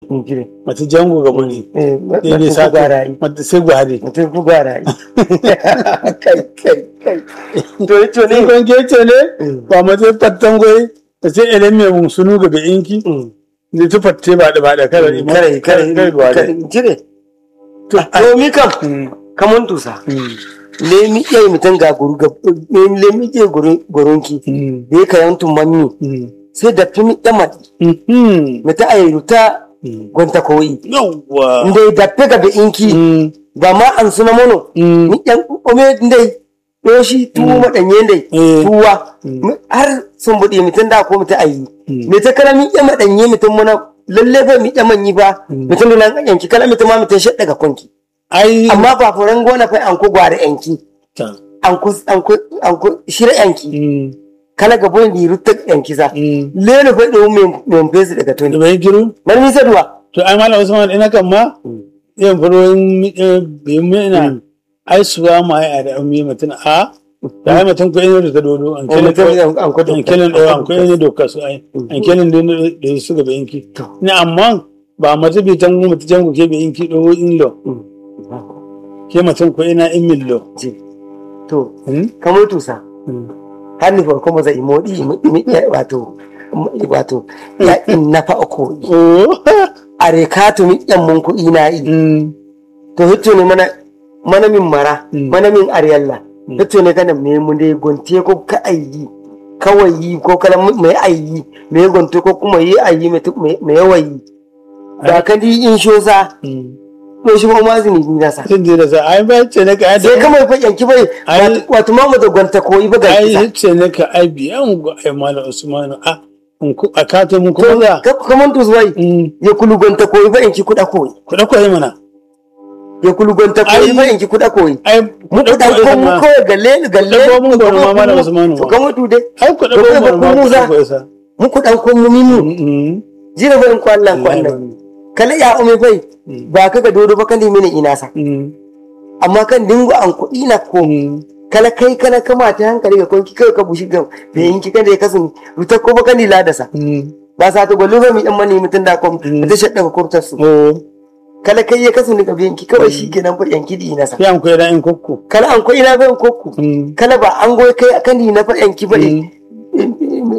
Ngire. mata jango ga bani Eh, Daidai mutum sa- ku gara yi. mata sai gwade Mutum ku gara yi. Kai, kai, kai. To, ito ne ne. kon ke ne Mm. ba mata pattan goyi ta ce ele me mun sunu ga be inki Mm. ne ta fatte ba da ba da kala ni Kare, kare, kare gwade kare. Ngire. to To, mi kam. Mm, Kamun tusa. mm, Le mi iya mutum ga guru ga le mi iya gurunki. mm, Da ya kayan tumammi. mm, Sai da fi mi ɗama. mhm. Mita a yi ruta Mm. gwanta koyi. yawwa Ndai da fi ga be inki. Mm, Ba ma an suna mono. mm, Ni ɗan ome ndai. Yoshi tuwo maɗanye ndai. eh, tuwa Mm. har sun buɗe mutum da ko mutum ayi Mm. me ta kala mi ya maɗanye mutum muna lalle ba mi ya manyi ba Mm. mutum da nan yanki kala mutum ma mutum shaɗa ga kunki ai amma ba furan gona fa an ku gwara yanki ta an ku an ku an ku shira yanki mm, kala ga bon di rutta yanki za mm. lele fa do me me fesi daga da tuni bai giru man mi saduwa to ai malam usman ina kan ma yan furoyin bi mu ina ai suwa ma ai da ummi mutun a da ai mutun ko ina da ta dodo an An kelen mutum an ku an kelen da an ko ina doka su ai an kelen da da su ga bayinki To. ni amma ba mata bi tan mu tan ku ke bayinki do in lo ke mutun ko ina in millo to Hmm? kamar tusa Hmm. har ni fa kuma zai modi mi ya wato wato ya in na fa ko oh a rekatu mi yan mun kuɗi na yi mm to hitto ne mana mana min mara Mm. mana min ariyalla Mm. hitto ne kana me mun dai gonte ko ka ayi kawai yi ko kala mai ayi me gonte ko kuma yi ayi me me yawayi da ka di in shoza mm ko shi ma mazini ni nasa sun je da sa ai ba ce ne ka sai kamar fa yanki bai Ai- wato ma mu da gonta ko yi ba ga ai kisa ce ne ka ai biyan go ai malam usman a in ku a kato mun to kuma za ka kaman to zuwai mm ya kulu gonta ko yi ba yanki kuda ko yi ku dauko yi mana ya kulu gonta ko yi Ai- ba yanki kuda ko yi ai mu dauko kuda yi ko mu mana ko galle galle Dauko mun gona ma malam Usmanu. to kamar to dai ai ku dauko Dauko yi mana ba ma ku ku za. dauko isa muku dan kun mu minu mm jira bayan ko Allah ko Allah kala ya umi bai Mm. ba ka ga dodo ba kan mini ina sa mm amma kan dingo an kuɗi na ko mm kala kai kana kama ta hankali ga konki kai ka bushi ga da yanki kada ya kasu ruta ko ba kan dila da sa mm ba sa ta gwallo ba mi dan mani mutun da kom Mm. ta shadda ka kurtar su oh kala kai ya kasu ni ga yanki kawai shi kenan fa yanki di na sa ya an koyi da in kokko kala an ko ina bayan kokku mm kala ba an goyi kai akan di na fa yanki ba Mm.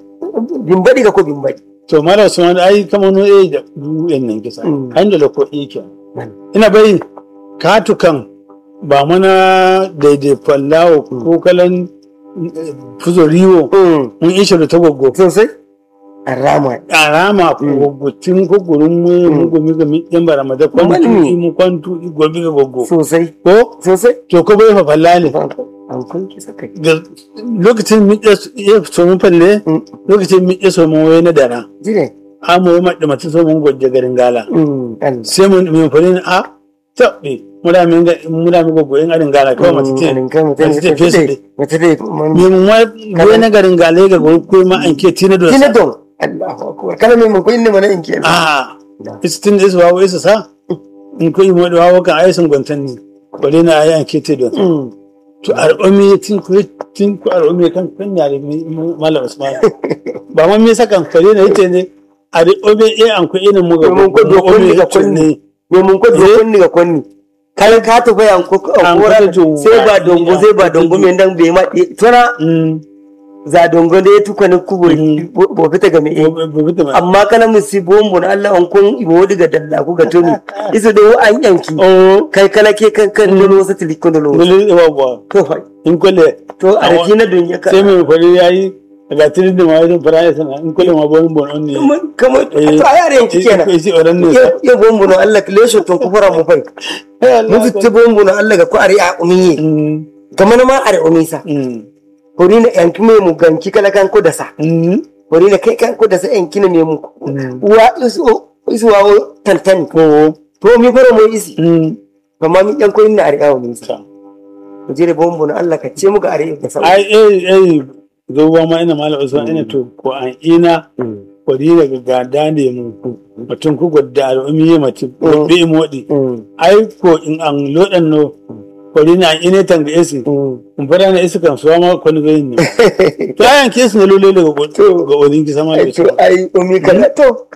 bimbadi ga ko bimbadi to malam usman ai kamar no eh da duyan nan kisa Mm. an da lako yake Mm. ina bai katukan ba mana daidai fallawo ko kalan eh, fuzoriwo Mm. mun ishe da ta goggo sosai a rama arama ko goggo tin ko gurin mu mu gomi gomi yan bara ma da kwantu Mani. mu kwantu i gobi ga goggo sosai ko sosai to ko bai fa falla ne an kun kisa kai da lokacin mi ya so mun falle Mm. lokacin mi ya so mun waye na dara jire amu ya madda mata so mun gojje garin gala Mm, Allah. sai mun mun falle a tabbi muna min ga muna min goggo in garin gala kawai mata ce Mm, kai mutum mace ce ne fesa kai dai. mace dai mun- me mun wai na garin gala ga gurin ko ma an ke tina da Kina don Allahu akbar kana mai mun koyin ne mana in kenan a istin da su wawo isa sa in ko yi mu da wawo kan aisin gwantan ne bare na ayi an ke te don Mm. to al'ummi tin ku tin ku al'ummi kan kan yare malam usman ba man me sakan fare na yace ne al'ummi eh an ku inin mu ga Mun ko dokon ni ga kunni me mun ko dokon ni ga kunni kai ka ta bayan ko ko An kora ko jo- sai ba dongo sai ba dongo me dan bai ma tona mm za dongo da ya tuka ni kubo Mm. bo fita ga me eh. bu bu ma amma kana musi bombo na Allah an kun ibo diga dalla ku ga tuni isu da an yanki oh kai kala ke kan kan dolo wasu tilikon dolo dole wa ba to fa in kulle to a raki na dunya ka sai mai fari yayi daga tirin da ma wajen fara ya sana in kulle ma bon bon on ne kamar kamar to a yare yanki kenan ko isi oran ne ya ya bombo na Allah ka lesho ton kufura mu fai mu fitta bombo na Allah ga ku are a umiye mm kamar ma are umisa mm hori na yanki me mu ganki kala kan ko da sa mm hori na kai kan ko da sa yanki na me mu Mm. wa isu isu wa tantani ko to mi fara mu isi mm kamar mi yan ko inna are a umisa ta mu jere bombo na Allah ka ce mu ga are da sa ai eh eh zuwa ma ina malam usman ina to ko an ina kwari daga gada ne mu mutum ku gwadda al'ummi ya mace bi modi ai ko in an lodan no kwari na an ina tanga esi in fara na isi kan suwa ma kwani zai ne to ayan kesu na lolo daga gwad- ga odin ki sama da to su ai umi kala to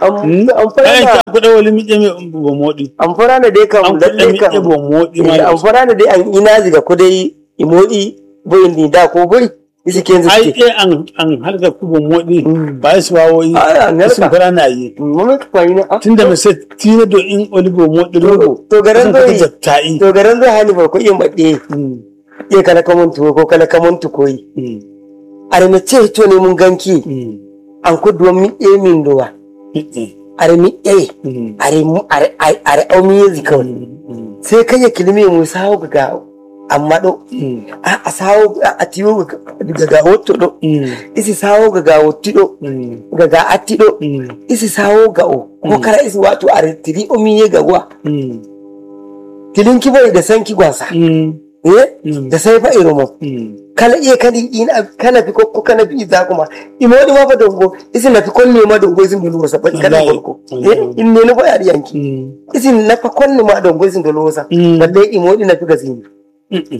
Am- ai amfana ka kuɗa wali miƙe mai bo moɗi amfana dai kam an kuɗa lalle miƙe kam bo moɗi Eh, malam amfana dai an ina ziga ko dai imodi boyin ni da ko buri isi ken ai zike e an an halka ku bo moɗi Mm. ba su wawo yi Ah, an halka. sun fara na yi mama ka kwani na ah, tunda mai sai tina do in oli bo moɗi logo to garan sun fata zoi jatta'i to garan zoi hani ba ko iya maɗe Mm, iya kala kamun tuwo ko kala kamun tukoyi mm, are me ce to ne mun ganki mm, an ko duwan mi e min dowa mm, are mi e mm, are mu are are are au mi yezi kawai mm, sai kai ya kilimi mu sawo ga amma do mm, a a sawo a a tiyo ga ga wotto do mm, isi sawo ga ga wotti do mm, ga ga atti do mm, isi sawo ga o ko kara isi wato are tiri o mi ye ga wa mm, kilin ki bai da sanki gwasa mm, eh mm, da sai fa iromo mm. kala iya kadi ina kana fi ko kana fi za kuma imodi ma fa dongo isi na fi konne ma dongo isin dolo wasa ban kana Wallahi, kolko eh wallahi. in ne na fa yari yanki Mm, isi na fa konne ma dongo isin dolo wasa Mm. balle imodi na fi gazini mm, mm,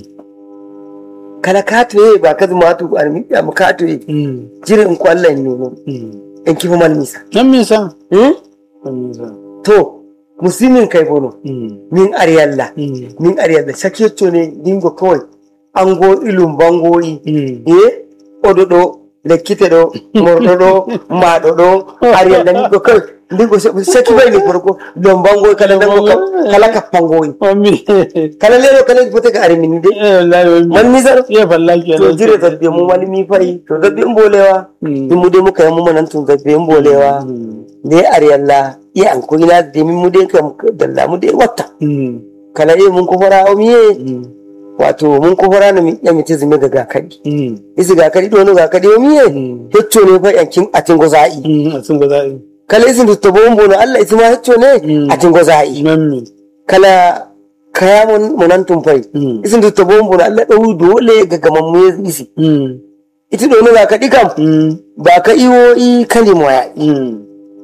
kala kato ye ba kazu ma tu an mi am kato ye mm, jire in ko Allah ne ne mm. in kifa mal misa nan me sa hmm nan me sa to muslimin kai bono Mm, min ariyalla mm, min ariyalla saketto ne dingo kawai ango ilum bangoyi mm. ye oɗo ɗo lekkite ɗo morɗo ɗo maɗo ɗo ariyalla ni ko kawai ndigo saki bayni farko don bangoyi kala dango kam kala kappangoyi Mami, kala lero kala fote ka ari min de eh, wallahi mami. man misar Iya falla ke to jire zabbe mu wani mi fayi to zabbe mbolewa Mm. in mu de muka yi mu manan tun zabbe mbolewa Mm, de ariyalla iya an ko ina de min mu de kam dalla mu de watta mm, kala e mun ko fara o miye mm, wato mun ko fara na mi ya mi tizime ga gakadi mm, isi gakadi do no gakadi o miye mm, hecco ne fa yankin atin goza'i mm, a sun gwaza yi. kala isin to bon bono Allah isi ma hecco ne Mm. atin goza'i Mami, kala kaya mun munan tumfai mm, isin to bon bono Allah dawu dole ga gaman mu ya isi mm, iti do no gakadi kam mm, ba ka iwo i kalimo ya mm,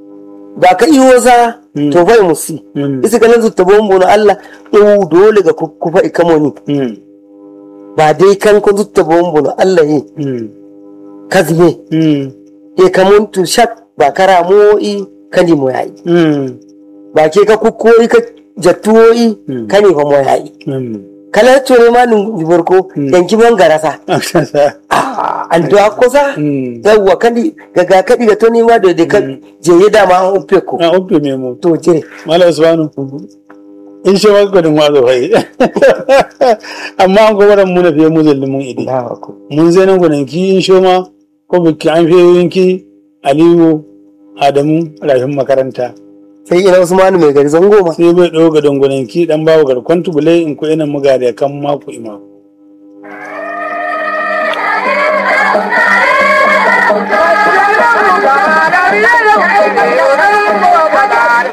ba ka iwo za Mm. to fai musi mm, isi kalan to bon bono Allah dawu dole ga ku- kufa ikamoni mm, ba dai kan ko zutta bon bono Allah yi mm, kazme mm, e kamuntu shak ba kara mo'i kani mo yayi mm, ba ke ka kukkoi ka jattuwo'i Mm. kani fa mo yayi mami. kala tore ma nun jiborko Mm. yanki man garasa Ah, sa. ah an do akosa Mm. yawwa kadi gaga kadi ga to ni ma do de ka je ya dama an uppe ko Ah, oppe me mo. to jire Mala Usmanu. In shi wa gudun wazo fai. Amma an gobaran mu na fiye mu zalli mun idi. Allahu akbar Mun zai nan gudun ki in shoma ko biki an fiye yinki Aliyu Adamu rafin makaranta. sai ina Usmanu mai gari zango ma Sai bai ɗau ga dangunan ki dan bawa garkon tubulai in ko ina muga da kan mako ima.